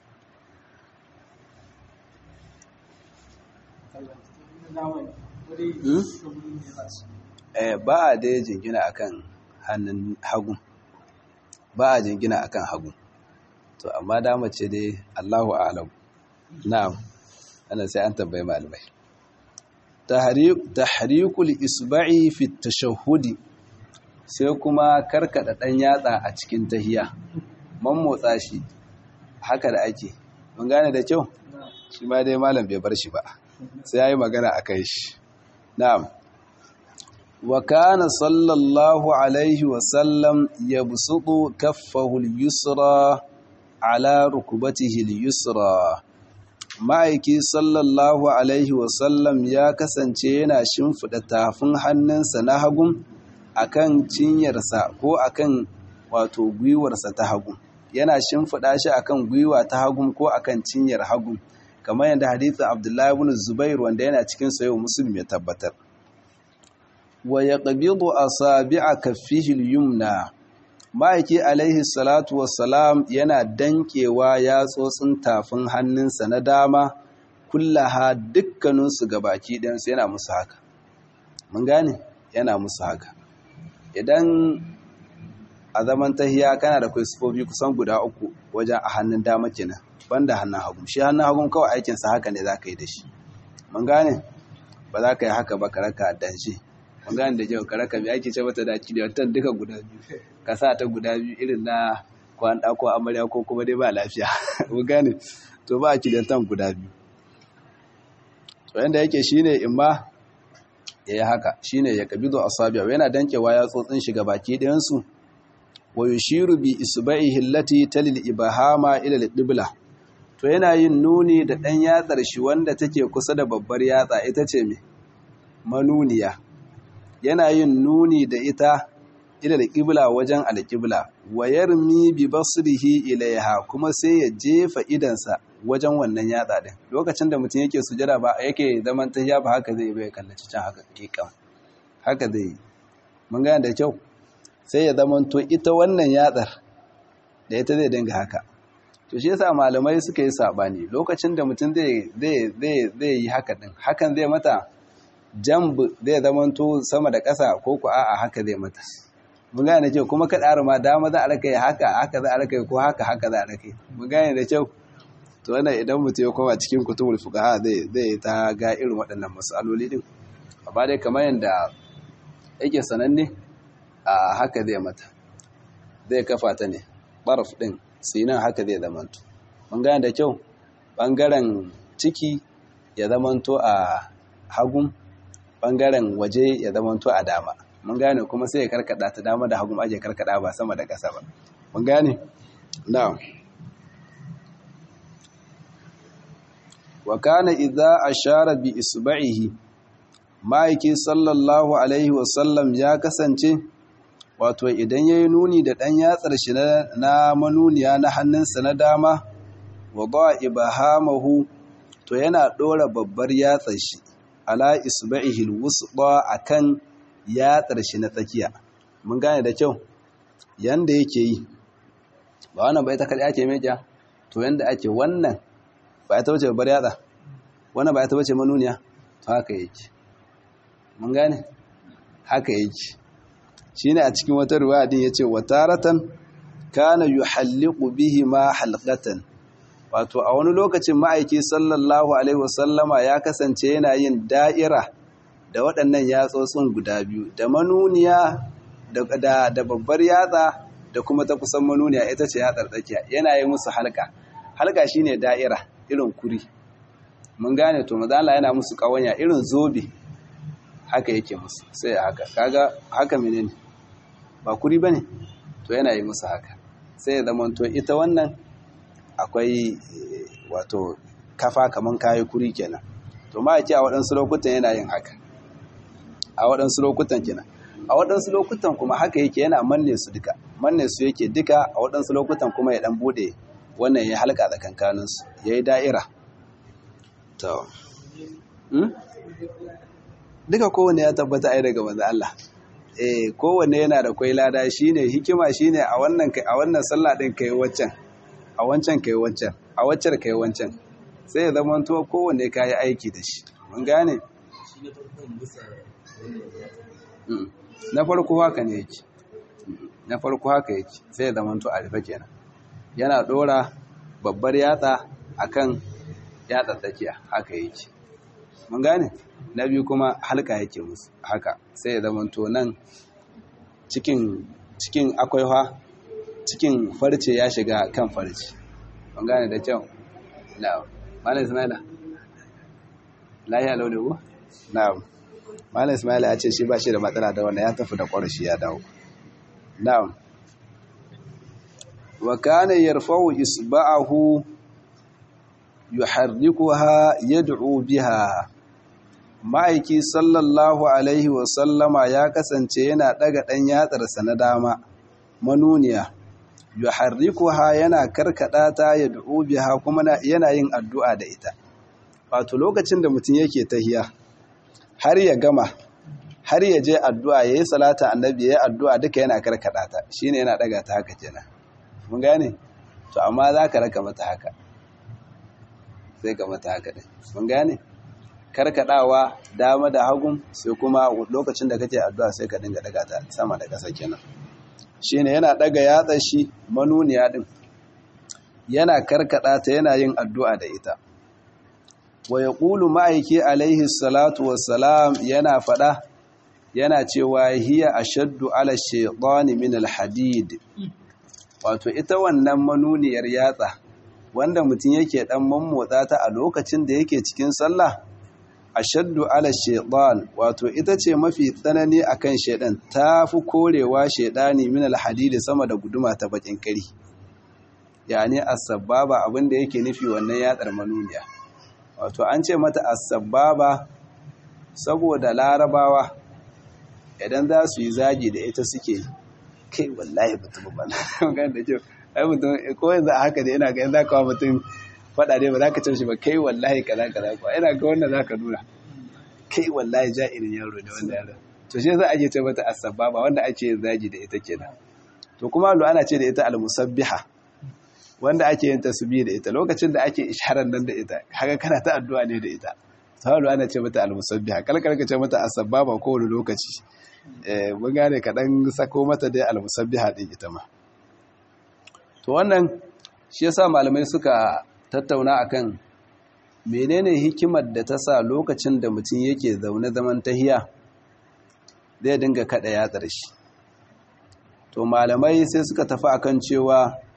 ba a dai jingina akan hannun hagu ba a jingina akan hagu to amma dama ce dai Allahu a'lam na'am ana sai an tambayi malamai tahrikul isba'i fi tashahhudi sai kuma karkada dan yatsa a cikin tahiya man motsa shi haka da ake mun gane da kyau shi ma dai malam bai bar shi ba sai yayi magana akai shi na'am wa kana sallallahu alaihi wa sallam yabsutu kaffahu al-yusra ala rukbatihi al-yusra ma'aiki sallallahu alaihi wa sallam ya kasance yana shimfida tafin hannunsa na hagun akan cinyarsa ko akan wato gwiwarsa ta hagu yana shimfida shi akan gwiwa ta hagu ko akan cinyar hagu kamar yadda hadithin abdullahi ibn zubair wanda yana cikin sayo muslim ya tabbatar wa yaqbidu asabi'a kaffihi al-yumna ma'aiki alaihi salatu wassalam yana dankewa yatsotsin tafin hannunsa na dama kullaha dukkaninsu gabaki ɗansu yana musu haka mun gane yana musu haka idan a zaman tahiya kana da kwai kusan guda uku wajen a hannun dama kenan banda hannun hagu shi hannun hagun kawai aikinsa haka ne za ka yi da shi mun gane ba za ka yi haka ba ka raka danshi mun gane da kyau ka raka mai ake ce mata da da watan duka guda biyu ka sa ta guda biyu irin na kwan ko amarya ko kuma dai ba lafiya mun gane to ba a kidatan guda biyu to yanda yake shine in ma ya yi haka shine ya kabido asabiya yana dankewa ya tsotsin shiga baki ɗayan su wa yushiru bi isba'ihi allati talil ibahama ila al-qibla to yana yin nuni da ɗan yatsar shi wanda take kusa da babbar yatsa ita ce me manuniya yana yin nuni da ita ila al-qibla wajen al-qibla wa yarmi bi basrihi ilaiha kuma sai ya jefa idansa wajen wannan yatsa din lokacin da mutum yake sujada ba yake zaman tahiya ba haka zai bai kallaci can haka kikan haka zai mun ga da kyau sai ya zamanto ita wannan yatsar da ita zai dinga haka to shi yasa malamai suka yi sabani lokacin da mutum zai zai yi haka din hakan zai mata jamb zai zamanto sama da ƙasa ko ku a'a haka zai mata mun gane da kyau kuma kada ma dama za a raka yi haka haka za a raka yi ko haka haka za a raka yi mun gane da kyau to wannan idan mutum ya koma cikin kutubul fuqaha zai zai ta ga irin waɗannan masaloli din amma dai kamar yanda yake sananne a haka zai mata zai kafa ta ne barf din sinan haka zai zamanto mun gane da kyau bangaren ciki ya zamanto a hagun bangaren waje ya zamanto a dama mun gane kuma sai ya karkada ta dama da hagun ake karkada ba sama da ƙasa ba mun gane na'am wa kana idza ashara bi isba'ihi ma'aiki sallallahu alaihi wasallam ya kasance wato idan ya yi nuni da ɗan yatsar shi na manuniya na hannunsa na dama wa ba ibahamahu to yana ɗora babbar yatsar shi ala isba'ihil wusba akan yatsar shi na tsakiya mun gane da kyau yanda yake yi ba wannan bai ta kaɗai ake meja to yanda ake wannan ba ita wace babbar yatsa wannan ba ita wace manuniya to haka yake mun gane haka yake shine a cikin wata riwaya din yace wataratan kana yuhalliqu bihi ma halqatan wato a wani lokacin ma'aiki sallallahu alaihi wasallama ya kasance yana yin da'ira da waɗannan yatsotsin guda biyu da manuniya da da babbar yatsa da kuma ta kusan manuniya ita ce yatsar tsakiya yana yi musu halka halka shine da'ira irin kuri mun gane to maza Allah yana musu kawanya irin zobe haka yake musu sai haka kaga haka menene ba kuri bane to yana yi musu haka sai ya zama to ita wannan akwai wato kafa kaman kayi kuri kenan to ma yake a waɗansu lokutan yana yin haka a waɗansu lokutan kenan a waɗansu lokutan kuma haka yake yana manne su duka manne su yake duka a waɗansu lokutan kuma ya ɗan buɗe wannan ya halka tsakankaninsu ya yi da'ira to duka kowane ya tabbata ai daga manzo Allah eh kowanne yana da kwai lada shine hikima shine a wannan a wannan sallah din kai waccan a wancan kai wancan a waccar kai wancan sai ya zama to kowanne kai aiki da shi mun gane na farko haka ne yake na farko haka yake sai ya zama to a rufe kenan yana dora babbar yatsa akan yatsa tsakiya haka yake mun gane na biyu kuma halka yake musu haka sai ya zama to nan cikin cikin akwai ha cikin farce ya shiga kan farce mun gane da kyau na'am malam ismaila lahiya launi ko na'am malam ismaila ya ce shi ba shi da matsala da wanda ya tafi da ƙwarashi ya dawo na'am wa kana yarfa'u isba'ahu yuharrikuha yad'u biha ma'aiki sallallahu alaihi wa sallama ya kasance yana daga dan yatsarsa na dama manuniya yuharrikuha yana karkada ta yad'u biha kuma yana yin addu'a da ita wato lokacin da mutum yake tahiya har ya gama har ya je addu'a yayi salata annabi yayi addu'a duka yana karkada ta shine yana daga ta haka kenan mun gane to amma za ka raka mata haka sai ka mata haka ɗin mun gane karkadawa dama da hagun sai kuma lokacin da kake addu'a sai ka dinga daga ta sama da ƙasa kenan shine yana daga yatsa shi manuniya din yana karkada ta yana yin addu'a da ita wa yaqulu ma'aiki alaihi salatu wassalam yana fada yana cewa hiya ashaddu ala shaytani min alhadid wato ita wannan manuniyar yatsa wanda mutum yake dan mammotsa ta a lokacin da yake cikin sallah ashaddu ala shaytan wato ita ce mafi tsanani akan shaydan tafi korewa shaydani min alhadid sama da guduma ta bakin kari yani as-sababa abinda yake nufi wannan yatsar manuniya wato an ce mata as-sababa saboda larabawa idan za su yi zagi da ita suke kai wallahi mutum ba na magana da kyau ai mutum ko yanzu a haka da yana ga yanzu kawo mutum faɗa ne ba za ka ce shi ba kai wallahi kaza kaza ko ina ga wannan za ka nuna kai wallahi ja irin yaro da wanda yaro to shi za a je ce mata asababa wanda ake yin zagi da ita kenan to kuma lu ana ce da ita almusabbiha wanda ake yin tasbih da ita lokacin da ake isharar nan da ita haka kana ta addu'a ne da ita sahalu ana ce mata almusabbiha kalkar ka ce mata asababa kowane lokaci mun gane kaɗan sako mata dai almusabbiha ɗin ita ma to wannan shi yasa malamai suka tattauna akan menene hikimar da ta sa lokacin da mutum yake zaune zaman tahiya zai dinga kaɗa yatsar shi to malamai sai suka tafi akan cewa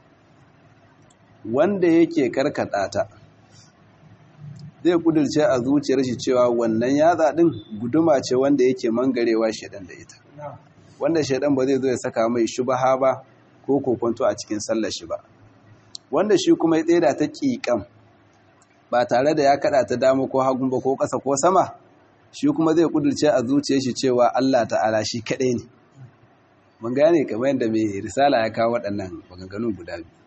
wanda yake karkata ta zai kudurce a zuciyar shi cewa wannan yatsa din guduma ce wanda yake mangarewa shedan da ita wanda shedan ba zai zo ya saka mai shubaha ba ko kokonto a cikin sallar shi ba wanda shi kuma ya tseda ta ƙiƙam ba tare da ya kada ta dama ko hagun ba ko ƙasa ko sama shi kuma zai kudurce a zuciyar shi cewa Allah ta'ala shi kaɗai ne mun gane kamar yadda mai risala ya kawo waɗannan maganganun guda biyu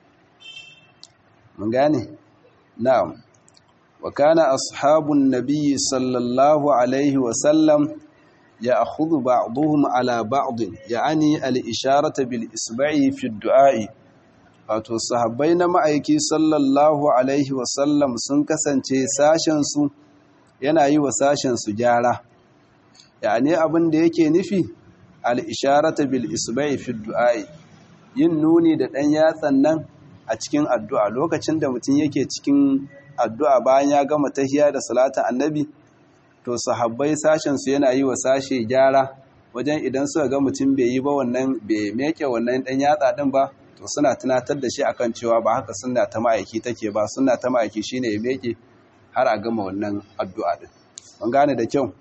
mun gane na'am wa kana ashabun nabiyyi sallallahu alaihi wa sallam يأخذ بعضهم على بعض يعني الإشارة بالإسبع في الدعاء wato sahabbai na ma'aiki sallallahu alaihi wasallam sun kasance sashensu yana yi wa sashensu gyara yani abin da yake nufi al-isharata bil isba'i fi du'a'i yin nuni da ɗan yatsan nan a cikin addu'a lokacin da mutum yake cikin addu'a bayan ya gama tahiya da salatin annabi to sahabbai sashensu yana yi wa sashe gyara wajen idan suka ga mutum bai yi ba wannan bai meke wannan dan yatsa din ba to suna tunatar da shi akan cewa ba haka sunna ta ma'aiki take ba sunna ta ma'aiki shine ya meke har a gama wannan addu'a din mun gane da kyau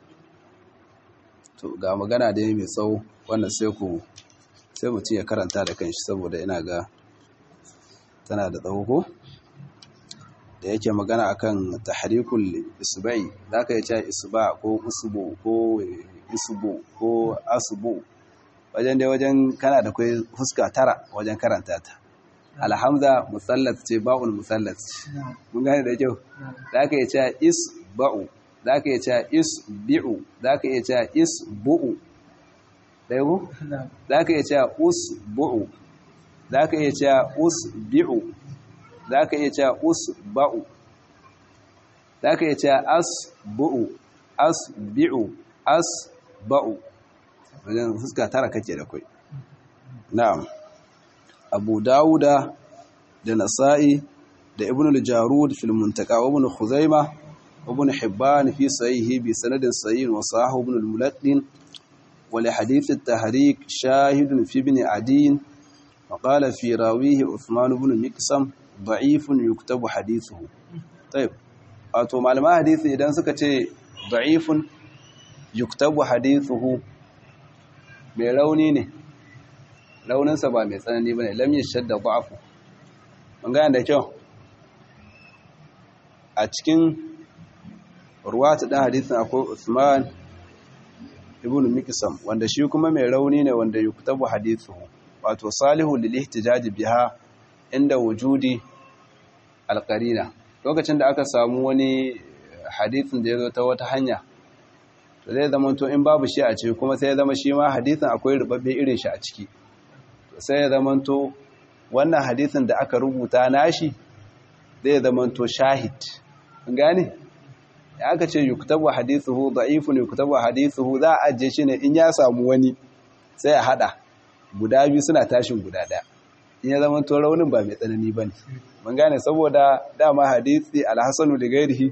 to ga magana da mai tsawo wannan sai ku sai mutum ya karanta da kanshi saboda ina ga tana da tsawo ko da yake magana akan tahrikul isba'i zaka yi cewa isba ko usbu ko isbu ko asbu wajen dai wajen kana da kai fuska tara wajen karanta ta alhamza musallat ce ba'ul musallat mun gane da kyau zaka yi cewa isba'u zaka yi cewa isbi'u zaka yi cewa isbu'u dai ko zaka yi cewa usbu'u zaka yi cewa usbi'u za ka iya cewa usba'u za ka iya cewa asbu'u asbi'u asba'u wajen fuska tara kake da kai na'am abu dawuda da nasa'i da ibn al-jarud fil muntaka wa ibn khuzaima ibn hibban fi sahihi bi sanadin sahih wa sahahu ibn al-muladdin wa li hadith at-tahrik shahidun fi ibn adin wa qala fi rawihi uthman ibn miqsam da'ifun yuktabu hadithuhu tayyib wato malaman hadisi idan suka ce da'ifun yuktabu hadithuhu mai rauni ne rauninsa ba mai tsanani ba ne lam yashadda da'afu mun gane da kyau a cikin ruwata ɗan hadisin akwai Usman ibn Mikisam wanda shi kuma mai rauni ne wanda yuktabu hadithu wato salihu lil ihtijaj biha inda wujudi alqarina lokacin da aka samu wani hadisin da ya zo ta wata hanya to zai zama to in babu shi a ciki kuma sai ya zama shi ma hadisin akwai rubabbe irin shi a ciki to sai ya zama to wannan hadisin da aka rubuta nashi zai zama to shahid gane ya aka ce yuktabu hadithuhu da'ifun yuktabu hadithuhu za a ajiye shi ne in ya samu wani sai a hada guda biyu suna tashin guda daya in ya zama to raunin ba mai tsanani bane mun gane saboda dama hadisi alhasanu da gairihi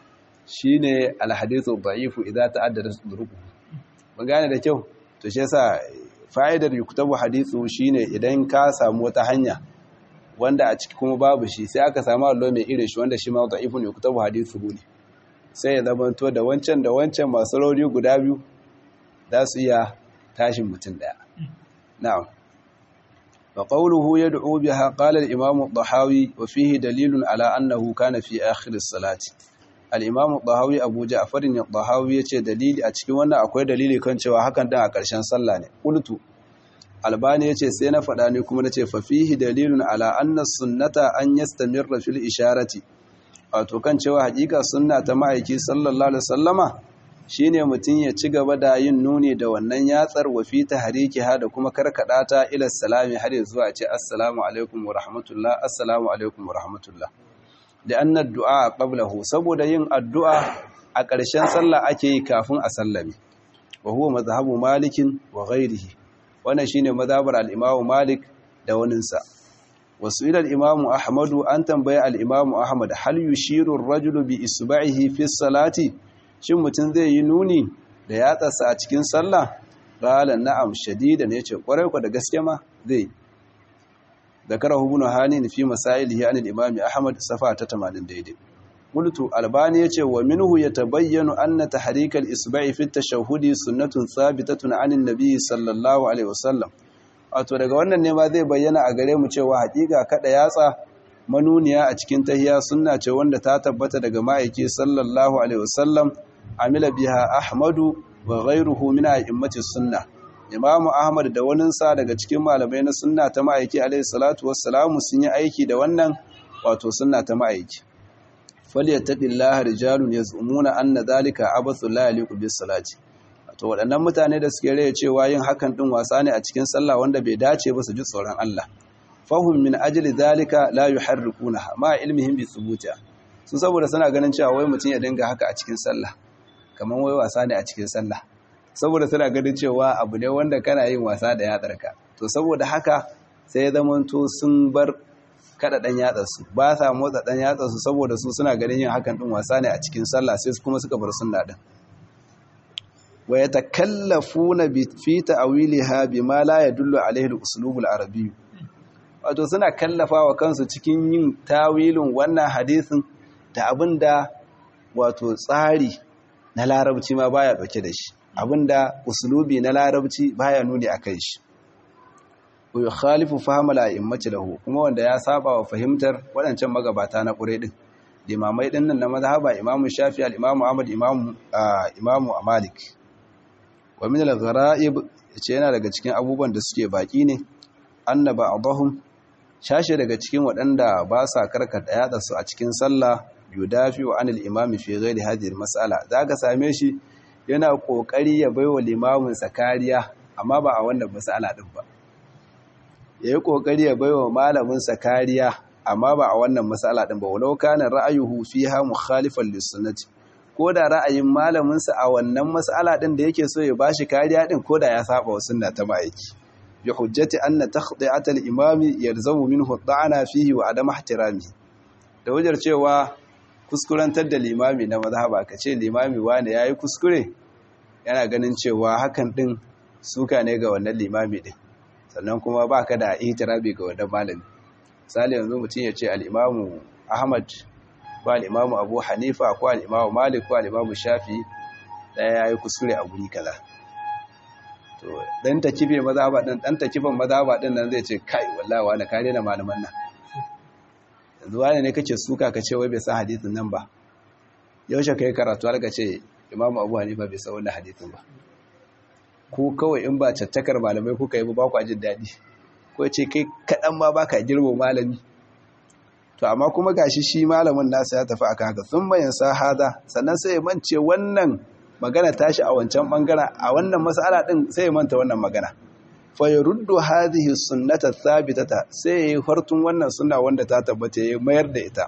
shine alhadithu da'ifu idza ta'addada duruku mun gane da kyau to shi yasa fa'idar yuktabu hadithu shine idan ka samu wata hanya wanda a ciki kuma babu shi sai aka samu allo mai irin shi wanda shi ma da'ifun yuktabu hadithu ne sai ya zamanto da wancan da wancan masu rauni guda biyu za su iya tashin mutum daya na'am fa qawluhu yad'u biha qala al-imam ad-dahawi wa fihi dalilun ala annahu kana fi akhir as-salati al-imam ad-dahawi abu ja'far ad-dahawi yace dalili a cikin wannan akwai dalili kan cewa hakan din a ƙarshen sallah ne qultu albani yace sai na faɗa ne kuma nace fa fihi dalilun ala anna sunnata an yastamirra fil isharati wato kan cewa hakika sunna ta ma'aiki sallallahu alaihi wasallama shine mutum ya ci gaba da yin nuni da wannan yatsar wa fi tahrikiha da kuma karkada ta ila salami har ya zuwa ce assalamu alaikum wa rahmatullah assalamu alaikum wa rahmatullah da anna du'a qablahu saboda yin addu'a a ƙarshen sallah ake yi kafin a sallame wa huwa mazhabu malikin wa ghairihi wannan shine mazhabar al-imam malik da waninsa wasu ilal imamu ahmadu an tambaye al'imamu ahmad hal yushirun rajulu bi isba'ihi fi salati shin mutum zai yi nuni da yatsarsa a cikin sallah ƙala na'am shadida ne ce ƙwarai ku da gaske ma zai zakara hubunu hanin fi masailihi anil imami ahmad safa ta 80 daidai qultu albani yace wa minhu yatabayyanu anna tahrikal isba'i fi tashahhudi sunnatun thabitatun anin nabiy sallallahu alaihi wasallam wato daga wannan ne ma zai bayyana a gare mu cewa hakika kada yatsa manuniya a cikin tahiya sunna ce wanda ta tabbata daga ma'aiki sallallahu alaihi wasallam amila biha ahmadu wa ghayruhu min a'immati sunna imam ahmad da waninsa daga cikin malamai na sunna ta ma'aiki alaihi salatu wassalamu sun yi aiki da wannan wato sunna ta ma'aiki falyattaqillaha rijalun yaz'umuna anna dhalika abathu la yaliqu bis salati to waɗannan mutane da suke raya cewa yin hakan ɗin wasa ne a cikin sallah wanda bai dace ba su ji tsoron Allah fahum min ajli zalika la yuharrikuna ma ilmihim bi thubuta su saboda suna ganin cewa wai mutum ya dinga haka a cikin sallah kaman wai wasa ne a cikin sallah saboda suna ganin cewa abu ne wanda kana yin wasa da yatsarka to saboda haka sai ya zamanto sun bar kada dan yatsarsu ba sa motsa dan yatsarsu saboda su suna ganin yin hakan ɗin wasa ne a cikin sallah sai kuma suka bar sunna din wa yatakallafuna fi ta'wiliha bima la yadullu alayhi al-uslub al-arabi wato suna kallafawa kansu cikin yin tawilin wannan hadisin da abinda wato tsari na larabci ma baya dauke da shi abinda uslubi na larabci baya nuni akan shi wa yukhalifu fahma al-a'immati lahu kuma wanda ya saba wa fahimtar wadancan magabata na ƙure din limamai dinnan na mazhaba imamu shafi al-imamu ahmad imamu imamu malik wa min al-gharaib yace yana daga cikin abubuwan da suke baki ne annaba adahum shashe daga cikin waɗanda ba sa karkata yada su a cikin sallah yudafi wa anil imami fi ghairi hadhihi al-mas'ala zaka same shi yana kokari ya baiwa limamin sa kariya amma ba a wannan mas'ala din ba yayi kokari ya baiwa malamin sa kariya amma ba a wannan mas'ala din ba walau kana ra'ayuhu fiha mukhalifan lis-sunnati ko da ra'ayin malaminsa a wannan mas'ala ɗin da yake so ya bashi kariya ɗin ko da ya saba wa sunna ta ma'aiki bi hujjati anna takhdi'at al-imami yalzamu minhu da'ana fihi wa adam ihtirami da wajar cewa kuskurantar da limami na mazhaba ka ce limami wane yayi kuskure yana ganin cewa hakan din suka ne ga wannan limami din sannan kuma baka da itirabi ga wannan malami misali yanzu mutum ya ce al-imamu Ahmad ko al-imamu Abu Hanifa ko al-imamu Malik ko al-imamu Shafi daya yayi kuskure a guri kaza to dan takibe mazhaba din dan takiban mazhaba din nan zai ce kai wallahi wani kare na malaman nan yanzu wani ne kake suka ka ce wai bai san hadisin nan ba yaushe kai karatu har ka ce imamu abu hanifa bai san wannan hadisin ba ko kawai in ba cattakar malamai kuka yi ba ku jin daɗi ko ce kai kaɗan ma ba ka girbo malami to amma kuma gashi shi malamin nasa ya tafi aka haka sun bayan sa hada sannan sai ya mance wannan magana tashi a wancan bangaren a wannan mas'ala din sai ya manta wannan magana fa yuruddu hadhihi sunnata thabitata sai ya fartun wannan sunna wanda ta tabbata ya mayar da ita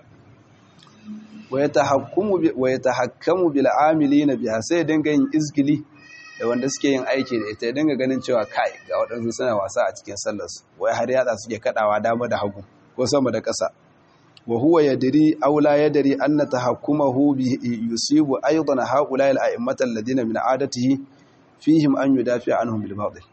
wa yatahakkamu wa yatahakkamu bil amilina biha sai ya dinga yin izgili da wanda suke yin aiki da ita ya dinga ganin cewa kai ga waɗansu suna wasa a cikin sallarsu wai har yatsa suke kadawa dama da hagu ko sama da ƙasa wa huwa yadri aw la yadri anna tahakkumahu bi yusibu aidan haula al a'immata alladhina min adatihi fihim an yudafi anhum bil batil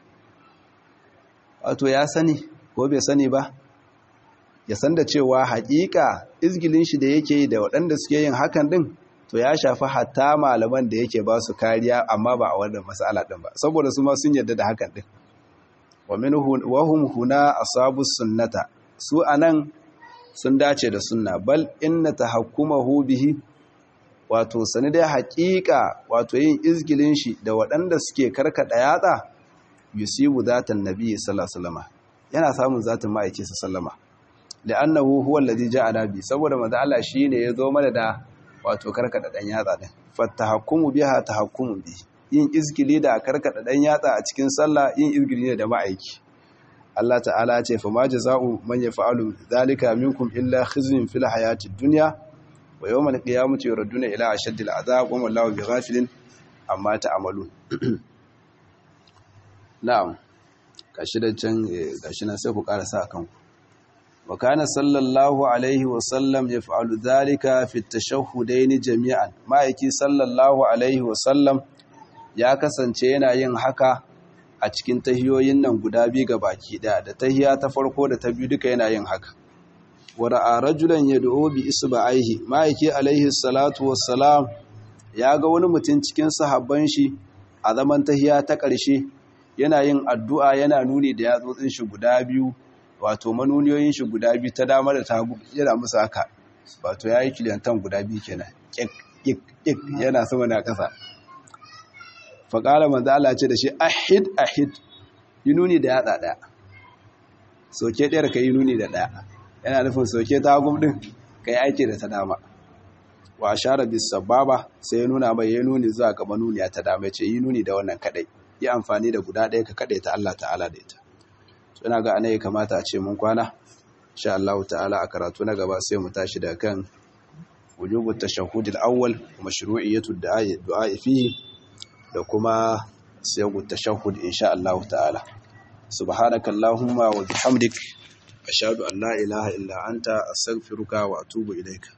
wato ya sani ko bai sani ba ya san da cewa haƙiƙa izgilin shi da yake da waɗanda suke yin hakan din to ya shafi hatta malaman da yake ba su kariya amma ba a wannan mas'ala din ba saboda su ma sun yarda da hakan din wa minhu wa hum huna asabu sunnata su anan sun dace da sunna bal inna tahakkumahu bihi wato sani dai haƙiƙa wato yin izgilin shi da waɗanda suke karkada yatsa yusibu zatan nabi sallallahu alaihi wasallam yana samun zatin ma'aiki sallama li'annahu huwa alladhi ja'ala bi saboda manzo Allah shine ya zo mana da wato karkada dan yatsa din fatahakkumu biha tahakkumu bi yin izgili da karkada dan yatsa a cikin sallah yin izgili ne da ma'aiki Allah ta'ala ya ce fa ma jazaa'u man yaf'alu dhalika minkum illa khizyun fil hayatid dunya wa yawmal qiyamati yuradduna ila ashaddil azab wa wallahu bighafilin amma ta'malun na'am gashi da can gashi nan sai ku karasa akan ku wa kana sallallahu alaihi wa sallam yaf'alu dhalika fi at-tashahhudaini jami'an ma'aiki sallallahu alaihi wa sallam ya kasance yana yin haka a cikin tahiyoyin nan guda biyu ga baki daya da tahiya ta farko da ta biyu duka yana yin haka wa ra'a rajulan yad'u bi isba'ihi ma'aiki alaihi salatu wassalam ya ga wani mutum cikin sahabban shi a zaman tahiya ta ƙarshe yana yin addu'a yana nuni da yatsotsin shi guda biyu wato manuniyoyin shi guda biyu ta dama da tagu yana musu haka wato yayi kiliyantan guda biyu kenan kik kik kik yana sama na ƙasa faƙala manzo Allah ce da shi ahid ahid yi nuni da yatsa ɗaya soke ɗayar ka yi nuni da ɗaya yana nufin soke ta hagum ɗin ka yi aiki da ta dama wa share bis sababa sai ya nuna mai ya nuni zuwa gaba nuniya ta dama ya ce yi nuni da wannan kaɗai yi amfani da guda ɗaya ka kaɗai ta Allah ta'ala da ita ina ga ana ya kamata a ce mun kwana insha Allah ta'ala a karatu na gaba sai mu tashi da kan wujubu tashahhud al-awwal wa mashru'iyyatu du'a fihi da kuma siyagu tashahhud insha Allah ta'ala subhanaka allahumma wa bihamdik ashhadu an la ilaha illa anta astaghfiruka wa atubu ilaika